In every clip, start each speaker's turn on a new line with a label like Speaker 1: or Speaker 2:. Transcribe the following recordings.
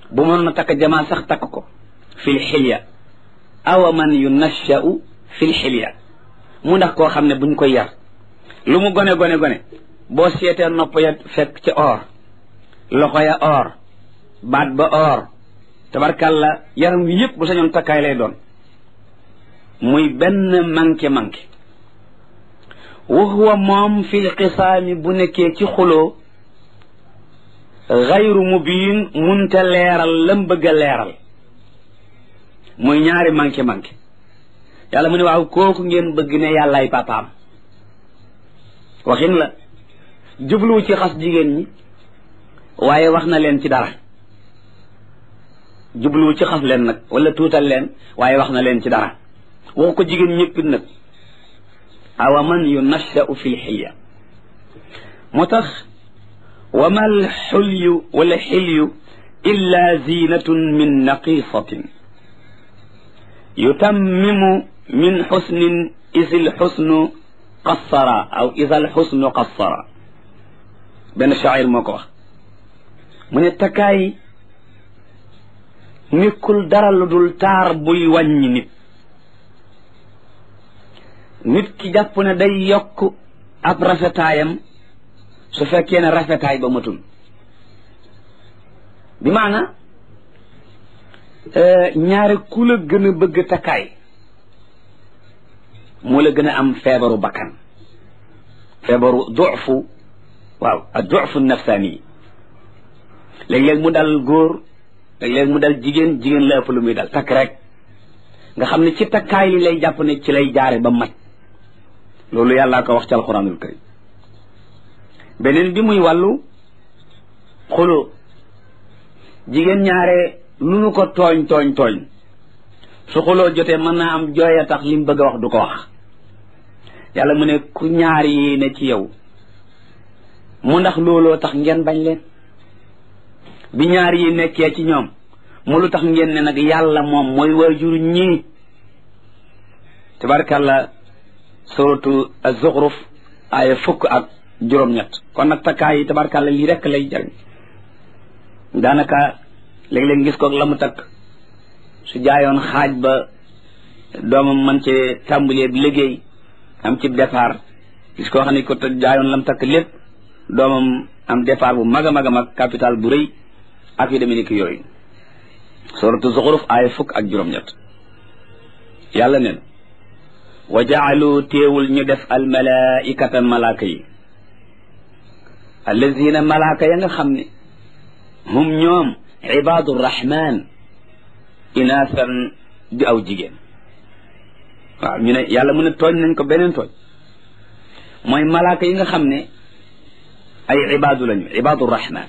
Speaker 1: bu mënoon a takk jamaa sax takk ko fil xilya awa man yunashau fil xilya mu ndax koo xam ne buñ koy yar lu mu gone gone gone boo seetee nopp ya fekk ci or loxo ya or baat ba or tabarkàlla yaram wi yëpp bu sañoon takkaay lay doon muy benn manqué manqué wa huwa moom fil xisaami bu nekkee ci xuloo xayru mubiin munte leeral lam bëgg a leeral muy ñaari manqué manqué yàlla mu ne waaw kooku ngeen bëgg ne yàllaay papaam waxin la jubluwu ci xas jigéen ñi waaye wax na leen ci dara jubluwu ci xas leen nag wala tuutal leen waaye wax na leen ci dara waxu ko jigéen ñëppit nag awa man yunashau fi lxilya moo tax wa ma alxulyu wala xilyu illa zinatun min naqisatin yutammimu min xusnin isi lxusnu qassara aw isa lxusnu qassara benn shaacir moo ko wax mu ne takkaay nekkul dara lu dul taar buy wàññi nit nit ki jàpp ne day yokk ab rafetaayam su fekkee ne rafetaay ba matul bi maana ñaare ku la gën a bëgg takkaay moo la gën a am feebaru bakkan feebaru dufu waaw ak dufu nafsaani yi léeg-léeg mu dal góor léeg-léeg mu dal jigéen jigéen la ëpp lu muy dal takk rek nga xam ne ci takkaay li lay jàpp ne ci lay jaare ba mat loolu yàllaa ko wax ci alquranul karim beneen bi muy wàllu xuloo jigéen ñaare lu nu ko tooñ tooñ tooñ su xuloo jotee mën naa am jooy a tax li mu bëgg a wax du ko wax yàlla mu ne ku ñaar yi ne ci yow mu ndax looloo tax ngeen bañ leen bi ñaar yi nekkee ci ñoom mu lu tax ngeen ne nag yàlla moom mooy waajur ñii tabarkàlla suratu az-Zukhruf aaya fukk ak juróom-ñett kon nag takkaay yi tabarkàlla lii rekk lay jariñ daanaka léeg-léeg gis ko la mu takk su jaayoon xaaj ba doomam man ci tàmbalee bi liggéey am ci départ gis koo xam ne ko jaayoon lam takk lépp doomam am départ bu mag a mag a mag capital bu rëy ak yu demee ni ki yooyu suratu zuxruf aaya fukk ak juróom-ñett yàlla neen wa jaalu téewul ñu def al malaikata malaaka yi allazina malaaka ya nga xam ne hum ñoom ibadu rahman inaasan di aw jigéen waaw ñu ne yàlla mu ne tooñ nañ ko beneen tooñ mooy malaaka yi nga xam ne ay ibaadu lañu ibaadu rahman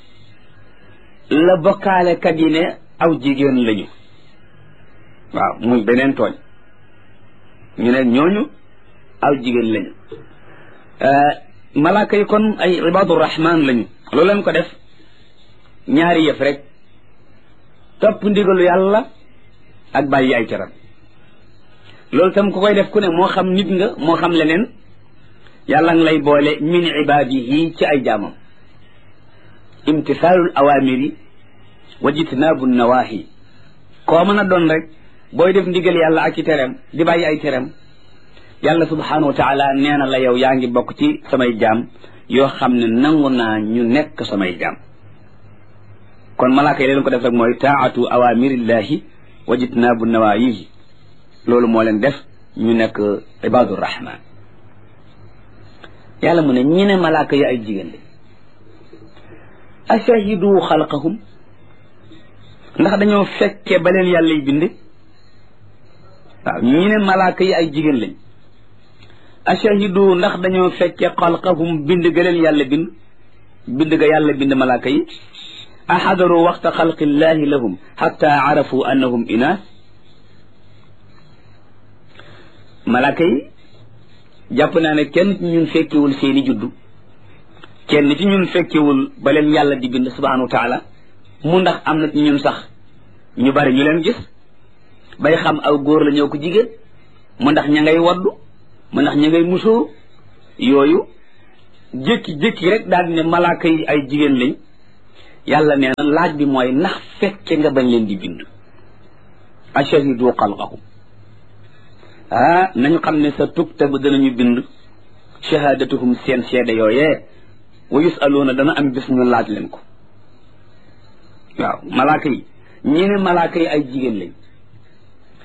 Speaker 1: la bokkaale kat yi ne aw jigéen lañu waaw muy beneen tooñ ñu ne ñooñu aw jigéen lañu malaaka yi kon ay ibaadu rahman lañu loolu leen ko def ñaari yëf rek topp ndigalu yàlla ak bàyyi ay caram loolu tam ku koy def ku ne moo xam nit nga moo xam leneen yàlla ngi lay boole min ibaadihi ci ay jaamam imtisaalul awaamiri wa jitnaabu nawaahi koo mën a doon rek booy def ndigal yàlla ak ci tereem di bàyyi ay tereem yàlla subhaanahu wa taala nee na la yow yaa ngi bokk ci samay jaam yoo xam ne nangu naa ñu nekk samay jaam kon malaaka yi leen ko def rek mooy taatu awamirillahi wa jitnaabu nawaayihi loolu moo leen def ñu nekk ibaadu rahman yàlla mu ne ñi ne malaaka yi ay jigéen de ashahidu xalqahum ndax dañoo fekke ba leen yàlla y bind waaw ñi ne malaaka yi ay jigéen lañ ashahidu ndax dañoo fekke xalqahum bind ga leen yàlla bind bind ga yàlla bind malaaka yi axadaru waxta xalqillahi lahum xatta arafu annahum inaas malaaka yi jàpp naa ne kenn ci ñun fekkewul seeni juddu kenn ci ñun fekkewul ba leen yàlla di bind subhanahu wa taala mu ndax am na ci ñun sax ñu bari ñu leen gis bay xam aw góor la ñëw ko jigéen mu ndax ña ngay waddu mu ndax ña ngay musóor yooyu jékki-jékki rek daal di ne malaaka yi ay jigéen lañ yàlla nee na laaj bi mooy ndax fekke nga bañ leen di bind ashahidu xalqahum ah nañu xam ne sa tuktabu danañu bind shahadatuhum seen seede yooyee wa yusaluuna dana am bis ñu laaj leen ko waaw malaaka yi ñi ne malaaka yi ay jigéen lañ